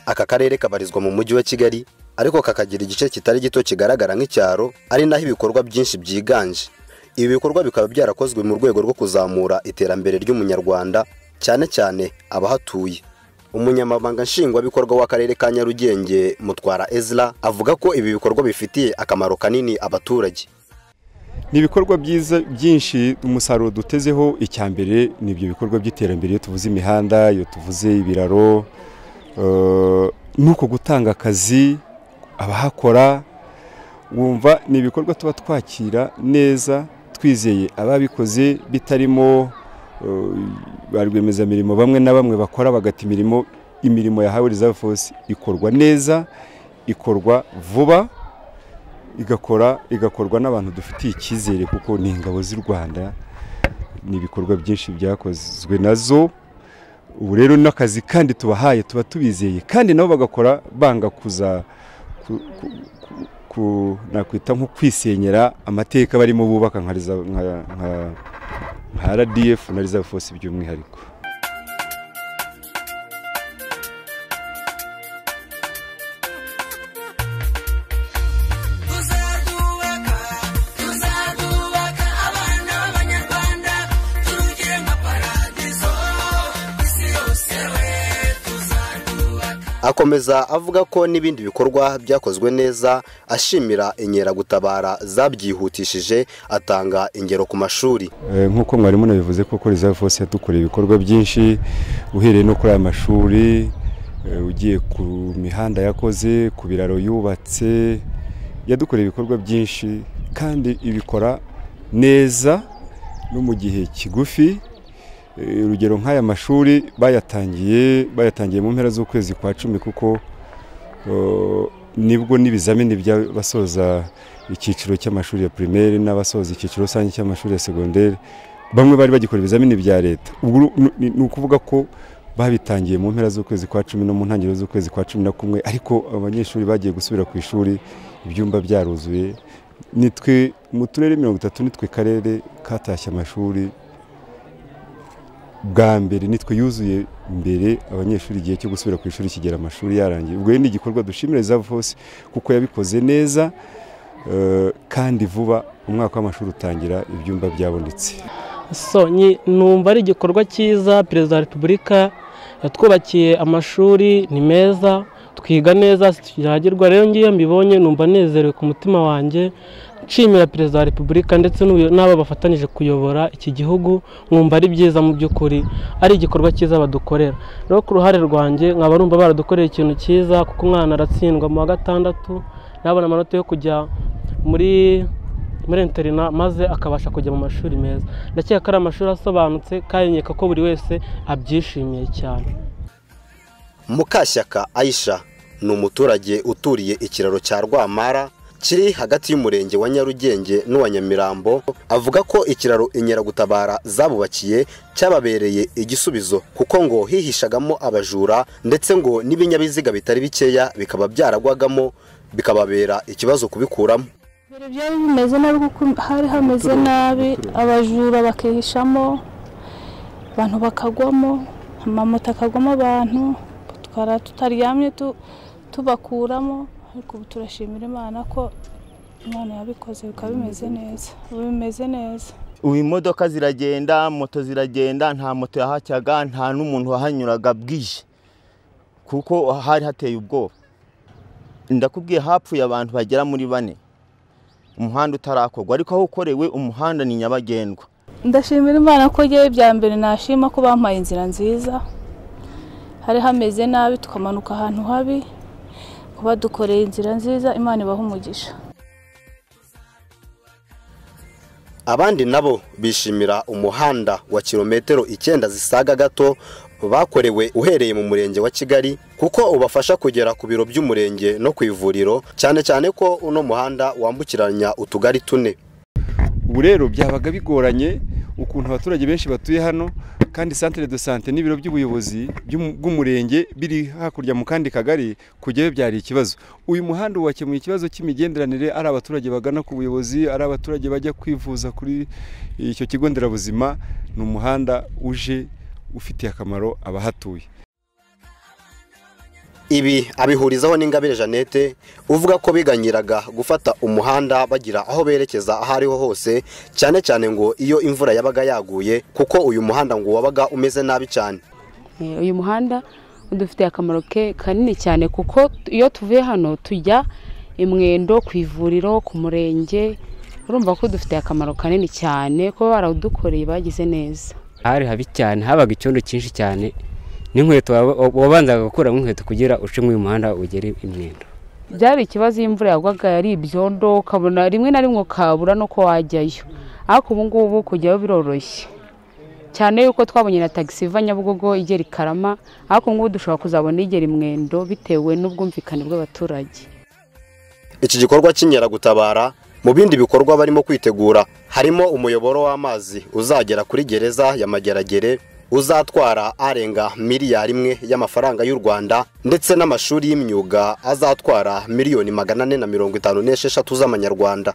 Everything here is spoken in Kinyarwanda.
aka karere kabarizwa mu mujyi wa kigali ariko kakagira igice kitari gito kigaragara nk'icyaro ari naho ibikorwa byinshi byiganje ibi bikorwa bikaba byarakozwe mu rwego rwo kuzamura iterambere ry'umunyarwanda cyane cyane abahatuye umunyamabanga nshingwabikorwa w'akarere ka nyarugenge mutwara ezra avuga ko ibi bikorwa bifitiye akamaro kanini abaturage ni ibikorwa byiza byinshi umusaruro dutezeho icya mbere ni ibyo bikorwa by'iterambere iyo tuvuze imihanda iyo tuvuze ibiraro ni uko gutanga akazi abahakora wumva ni ibikorwa tuba twakira neza twizeye ababikoze bitarimo ba rwiyemezamirimo bamwe na bamwe bakora bagata imirimo imirimo yahawe reserve force ikorwa neza ikorwa vuba igakora igakorwa n'abantu dufitiye icyizere kuko ni ingabo z'u rwanda ni ibikorwa byinshi byakozwe nazo ubu rero n'akazi kandi tubahaye tuba tubizeye kandi nabo bagakora banga kuza nakwita nko kwisenyera amateka barimo bubaka nka rdf na reserve force by'umwihariko akomeza avuga ko n'ibindi bikorwa byakozwe neza ashimira inkeragutabara zabyihutishije atanga ingero ku mashuri nk'uko mwarimu nabivuze koko reserve force yadukoreye ibikorwa byinshi uhereye no kuri aya mashuri ugiye ku mihanda yakoze ku biraro yubatse yadukoreye ibikorwa byinshi kandi ibikora neza no mu gihe kigufi urugero nk'aya mashuri bayatangiye bayatangiye mu mpera z'ukwezi kwa cumi kuko nibwo n'ibizamini by'abasoza icyiciro cy'amashuri ya primaire n'abasoza icyiciro rusange cy'amashuri ya segonderi bamwe bari bagikora ibizamini bya leta ni ukuvuga ko babitangiye mu mpera z'ukwezi kwa cumi no mu ntangiriro z'ukwezi kwa cumi na kumwe ariko abanyeshuri bagiye gusubira ku ishuri ibyumba byaruzuye nitwe mu turere mirongo itatu nitwe karere katashye amashuri bwa mbere nitwe yuzuye mbere abanyeshuri igihe cyo gusubira ku ishuri kigera amashuri yarangiye ubwo ni igikorwa dushimira reserve force kuko yabikoze neza kandi vuba umwaka w'amashuri utangira ibyumba byabonetse numva ari igikorwa cyiza perezida wa repubulika yatwubakiye amashuri ni meza twiga neza tukiragirwa rero ngiyo mbibonye numva nezerewe ku mutima wanjye nshimira perezida wa repubulika ndetse n'abo bafatanyije kuyobora iki gihugu nkumva ari byiza mu by'ukuri ari igikorwa cyiza badukorera rero ku ruhare rwanjye nkaba numva baradukoreye ikintu cyiza kuko umwana aratsindwa mu wa gatandatu nabona amanota yo kujya muri muri interina maze akabasha kujya mu mashuri meza ndakeka ko ari amashuri asobanutse kandi ko buri wese abyishimiye cyane mukashyaka ayisha ni umuturage uturiye ikiraro cya rwamara kiri hagati y'umurenge wa nyarugenge n'uwa nyamirambo avuga ko ikiraro inkeragutabara zabubakiye cyababereye igisubizo kuko ngo hihishagamo abajura ndetse ngo n'ibinyabiziga bitari bikeya bikaba byaragwagamo bikababera ikibazo kubikuramo byari bimeze nabi kuko hari hameze nabi abajura bakihishamo abantu bakagwamo amamoto akagwamo abantu twara tutaryamye tubakuramo ariko ubu turashimira imana ko imana yabikoze bikaba bimeze neza ubu bimeze neza ubu imodoka ziragenda moto ziragenda nta moto yahacyaga nta n'umuntu wahanyuraga bwije kuko hari hateye ubwoba ndakubwiye hapfuye abantu bagera muri bane umuhanda utarakorwa ariko aho ukorewe umuhanda ni nyabagendwa ndashimira imana ko ngewe bya mbere nashima ko bampaye inzira nziza hari hameze nabi tukamanuka ahantu habi kuba dukoreye inzira nziza imana ibaha umugisha abandi nabo bishimira umuhanda wa kilometero icyenda zisaga gato bakorewe uhereye mu murenge wa kigali kuko ubafasha kugera ku biro by'umurenge no ku ivuriro cyane cyane ko uno muhanda wambukiranya utugari tune ubu rero byabaga bigoranye ukuntu abaturage benshi batuye hano kandi santire de sante n'ibiro by'ubuyobozi by'umu- bw'umurenge biri hakurya mu kandi kagari kujyayo byari ikibazo uyu muhanda wakemuye ikibazo cy'imigenderanire ari abaturage bagana ku buyobozi ari abaturage bajya kwivuza kuri icyo kigo nderabuzima ni umuhanda uje ufitiye akamaro abahatuye ibi abihurizaho n'ingabire jeannette uvuga ko biganyiraga gufata umuhanda bagira aho berekeza aho ariho hose cyane cyane ngo iyo imvura yabaga yaguye kuko uyu muhanda ngo wabaga umeze nabi cyane Eh, uyu muhanda udufitiye akamaro ke kanini cyane kuko iyo tuvuye hano tujya imwendo ku ivuriro ku murenge urumva ko dufitiye akamaro kanini cyane kuba barawudukoreye bagize neza hari habi cyane habaga icyondo cyinshi cyane n'inkweto waba- wabanzaga gukuramo inkweto kugira uce muri uyu muhanda ugere imyenda byari ikibazo iyo imvura yagwaga ari ibyondo ukabona rimwe na rimwe ukabura n'uko wajyayo ariko ubu ngubu kujyayo biroroshye cyane yuko twabonye na tagisi iva nyabugogo igera i karama ariko ubu ngubu dushobora kuzabona igera imwendo bitewe n'ubwumvikane bw'abaturage iki gikorwa cy'inkeragutabara mu bindi bikorwa barimo kwitegura harimo umuyoboro w'amazi uzagera kuri gereza ya mageragere uzatwara arenga miliyari imwe y'amafaranga y'u rwanda ndetse n'amashuri y'imyuga azatwara miliyoni magana ane na mirongo itanu n'esheshatu z'amanyarwanda